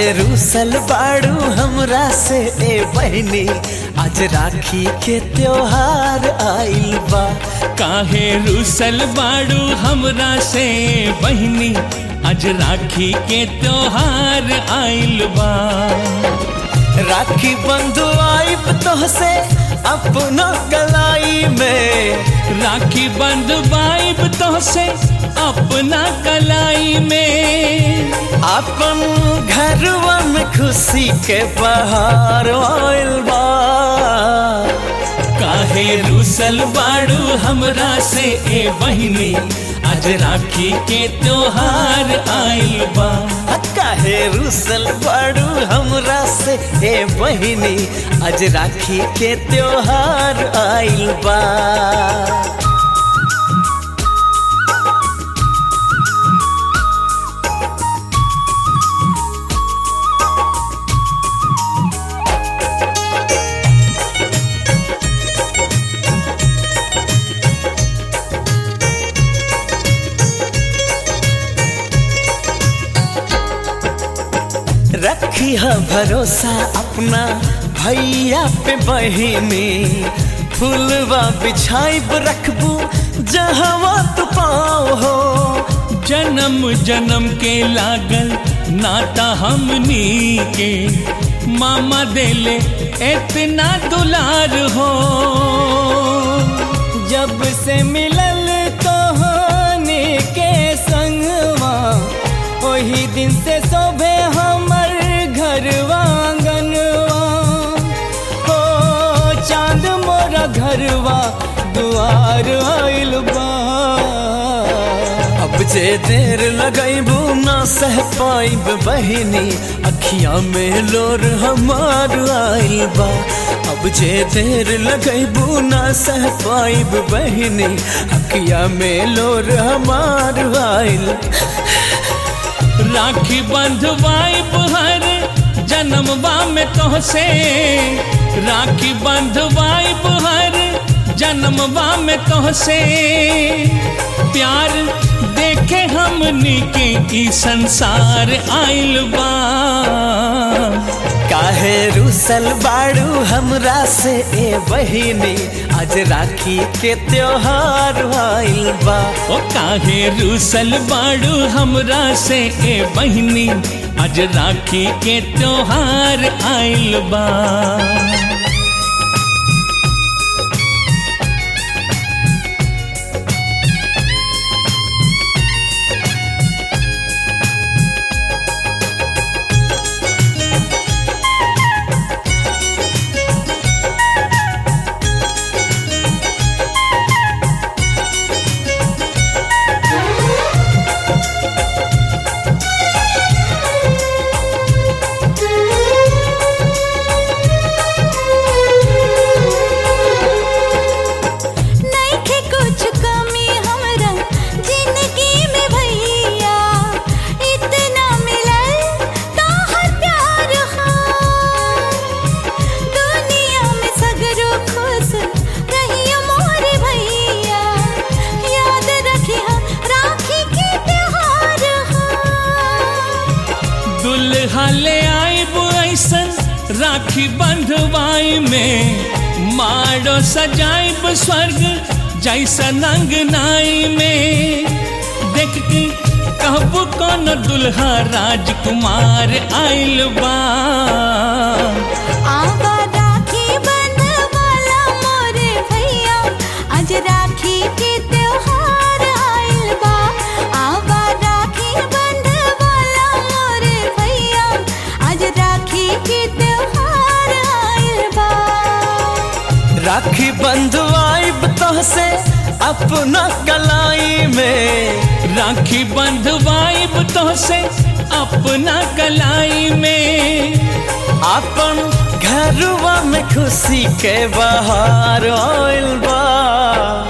रूसल बाड़ू हमरा से ए बहनी आज राखी के त्योहार आइल बा काहे रूसल बाड़ू हमरा से बहिनी आज राखी के त्योहार आइल बा राखी बंधु आइब तोहसे अपना गलाई में राखी बंध बाइब तो से अपना कलाई में अपन घरवा में खुशी के बहार आइल बा काहे रूसल बाड़ू हमरा से ए बहिनी आज राखी के त्योहार आइल बा काहे रूसल बाड़ू हमरा से ए बहिनी आज राखी के त्योहार आइल बा रखी है भरोसा अपना भैया पे बहिनी फूलवा बिछाइब रखबू जहवा तू पाओ हो जन्म जन्म के लागल नाता हमनी के मामा देले इतना दुलार हो जब से मिलल कहानी के संगवा वही दिन से शोभे हमर घरवा आंगनवा हो चांद मोरा घरवा दुआर आइल बा अब जे देर लगैबू ना सह पाइब बहिनी अखिया में लोर हमार आइल बा अब जे देर लगैबू ना सह पाइब बहिनी अखिया में लोर हमार आइल राखी बंधवाई हर जन्मवा में तोहसे राखी बंधवाई हर जन्मवा में तोहसे प्यार देखे हमनी के ई संसार आइल बा काहे रूसल बाड़ू हमरा से ए बहिनी आज राखी के त्योहार आइल बा ओ काहे रूसल बाड़ू हमरा से ए बहिनी आज राखी के त्योहार आइल बा नइखे कुछ कमी हमरा जिंदगी में भैया इतना मिलल तोहर प्यार हा दुनिया में सगरो खुश रहियो मोर भैया याद रखिहा राखी के त्योहार हा दुल्हा ले आइब ऐसन राखी बंधवाई में मारो सजाइब स्वर्ग जैसन अंगनाई में देख के कहबू कौन दुल्हा राजकुमार आइल बा आवा राखी बंधवाला मोरे भैया आज राखी के त्योहार आइल बा आवा राखी बंधवाला मोरे भैया आज राखी के त्योहार आइल बा राखी बंधवाइब तोहसे अपना कलाई में राखी बंधवाइब तोहसे अपना कलाई में अपन घरवा में खुशी के बहार आइल बा